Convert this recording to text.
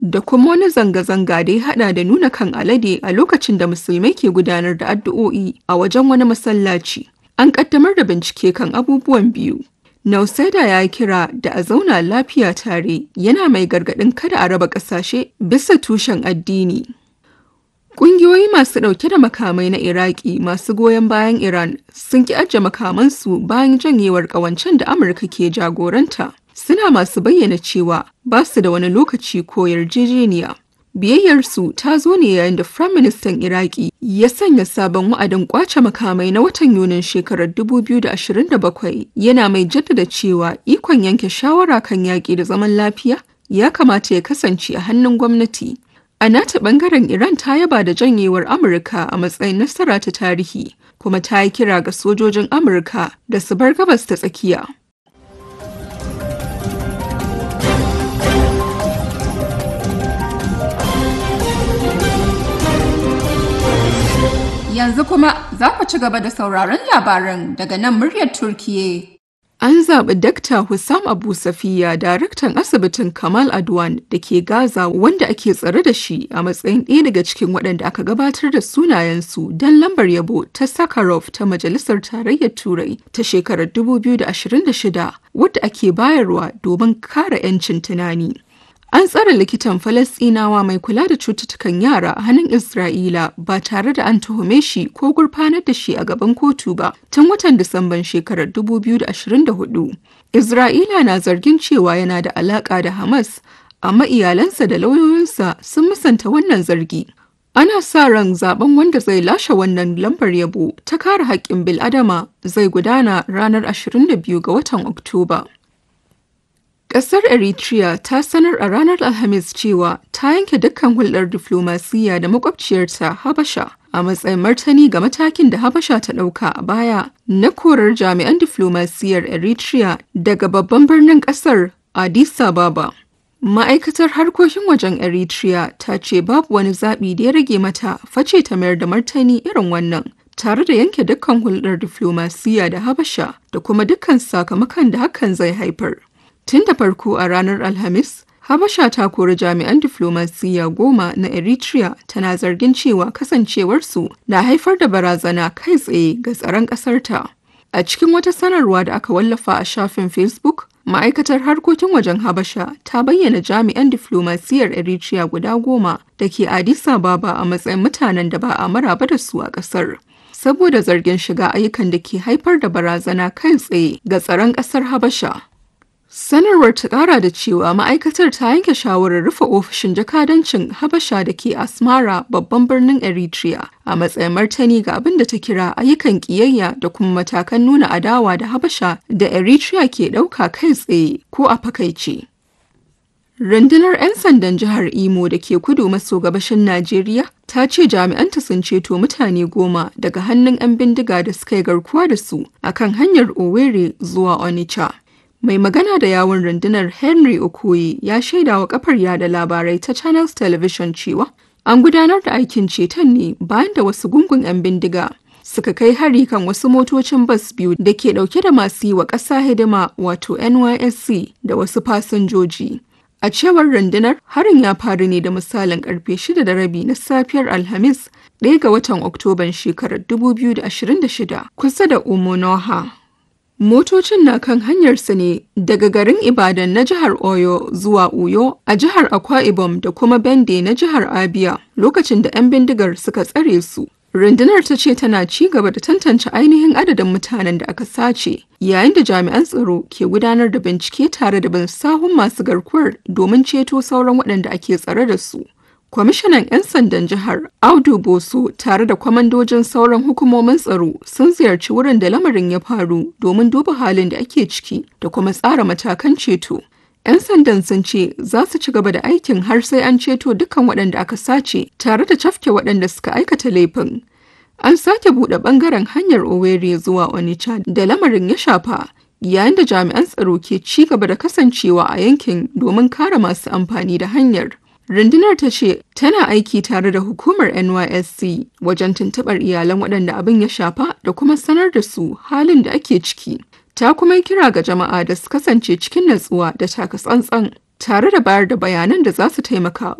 da kuma wani zanga-zanga da ya hada da nuna kan alade a lokacin da musulmai ke gudanar da addu'o'i a wajen wani masallaci. An kaddamar da bincike kan abubuwan biyu. Nauseda ya kira da a zauna lafiya tare yana mai gargaɗin kada a raba ƙasashe bisa tushen addini. Ƙungiyoyi masu ɗauke da makamai na Iraki masu goyon bayan Iran sun ki ajiye makamansu bayan janyewar ƙawancen da Amurka ke jagoranta. Suna masu bayyana cewa ba su da wani lokaci ko yarjejeniya. Biyayyarsu ta zo ne yayin da Firaministan Iraki ya sanya sabon wa'adin kwace makamai na watan Yunin shekarar 2027 yana mai jaddada cewa ikon yanke shawara kan yaƙi da zaman lafiya ya kamata ya kasance a hannun gwamnati. A nata bangaren Iran ta yaba da janyewar Amurka a matsayin nasara ta tarihi, kuma ta yi kira ga sojojin Amurka da su bar gabas ta tsakiya. Yanzu kuma za ku ci gaba da sauraron labaran daga nan muryar Turkiye. An zaɓi Dakta Hussam Abu Safiya, daraktan asibitin Kamal Adwan da ke Gaza wanda ake tsare da shi a matsayin ɗaya daga cikin waɗanda aka gabatar da sunayensu don lambar yabo ta Sakharov ta Majalisar Tarayyar Turai ta shekarar 2026 wadda ake bayarwa domin kare 'yancin tunani. An tsare likitan Falasɗinawa mai kula da cututtukan yara a hannun Isra'ila ba tare da an tuhume shi ko gurfanar da shi a gaban kotu ba tun watan Disamban shekarar 2024. Isra'ila na zargin cewa yana da alaƙa da Hamas, amma iyalansa da lauyoyinsa sun musanta wannan zargi. Ana sa ran zaben wanda zai lashe wannan lambar yabo ta kare haƙƙin bil'adama zai gudana ranar 22 ga watan Oktoba. Ƙasar Eritrea ta sanar a ranar Alhamis cewa ta yanke dukkan hulɗar diflomasiyya da makwabciyarta Habasha a matsayin martani ga matakin da Habasha ta ɗauka a baya na korar jami'an diflomasiyyar Eritrea daga babban birnin ƙasar Addis Ababa. Ma'aikatar harkokin wajen Eritrea ta ce babu wani zaɓi da ya rage mata face ta mayar da martani irin wannan. tare da yanke dukkan hulɗar diflomasiyya da Habasha da kuma dukkan sakamakon da hakan zai haifar. Tun da farko a ranar Alhamis, Habasha ta kori jami'an diflomasiyya goma na Eritrea tana zargin cewa kasancewarsu na haifar da barazana kai tsaye ga tsaron ƙasarta. A cikin wata sanarwa da aka wallafa a shafin Facebook, ma'aikatar harkokin wajen Habasha ta bayyana jami'an diflomasiyyar Eritrea guda goma da ke Addis Ababa a matsayin mutanen da ba a maraba da su a ƙasar. Saboda zargin shiga ayyukan da ke haifar da barazana kai tsaye ga tsaron ƙasar Habasha. Sanarwar ta kara da cewa ma'aikatar ta yanke shawarar rufe ofishin jakadancin Habasha da ke Asmara babban birnin Eritrea a matsayin martani ga abin da ta kira ayyukan ƙiyayya da kuma matakan nuna adawa da Habasha da Eritrea ke ɗauka kai tsaye ko a fakaice. Rundunar 'yan sandan jihar Imo da ke kudu maso gabashin Najeriya ta ce jami'anta sun ceto mutane goma daga hannun 'yan bindiga da suka yi garkuwa da su akan hanyar Owerri zuwa Onitsha. Mai magana da yawun rundunar Henry Okoye ya shaida wa kafar yada labarai ta Channels Television cewa an gudanar da aikin ceton ne bayan da wasu gungun 'yan bindiga suka kai hari kan wasu motocin bas biyu da ke dauke da masu yi wa ƙasa hidima wato NYSC da wasu fasinjoji. A cewar rundunar harin ya faru ne da misalin karfe shida da rabi na safiyar Alhamis ɗaya ga watan Oktoban shekarar 2026 kusa da Umunoha. Motocin na kan hanyarsa ne daga garin Ibadan na jihar Oyo zuwa Uyo a jihar Akwa Ibom da kuma Bende na jihar Abia lokacin da 'yan bindigar suka tsare su. Rundunar ta ce tana ci gaba da tantance ainihin adadin mutanen da aka sace yayin da jami'an tsaro ke gudanar da bincike tare da bin sahun masu garkuwar domin ceto sauran waɗanda ake tsare da su. Kwamishinan 'yan sandan jihar Audu Boso tare da kwamandojin sauran hukumomin tsaro sun ziyarci wurin da lamarin ya faru domin duba halin da ake ciki da kuma tsara matakan ceto. 'Yan sandan sun ce za su ci gaba da aikin har sai an ceto dukkan waɗanda aka sace tare da cafke waɗanda suka aikata laifin. An sake buɗe ɓangaren hanyar Owerri zuwa Onitsha da lamarin ya shafa yayin da jami'an tsaro ke ci gaba da kasancewa a yankin domin kare masu amfani da hanyar. Rundunar ta ce tana aiki tare da hukumar NYSC wajen tuntuɓar iyalan waɗanda abin ya shafa da kuma sanar da su halin da ake ciki. Ta kuma kira ga jama'a da su kasance cikin natsuwa da taka tsantsan. tare da bayar da bayanan da za su taimaka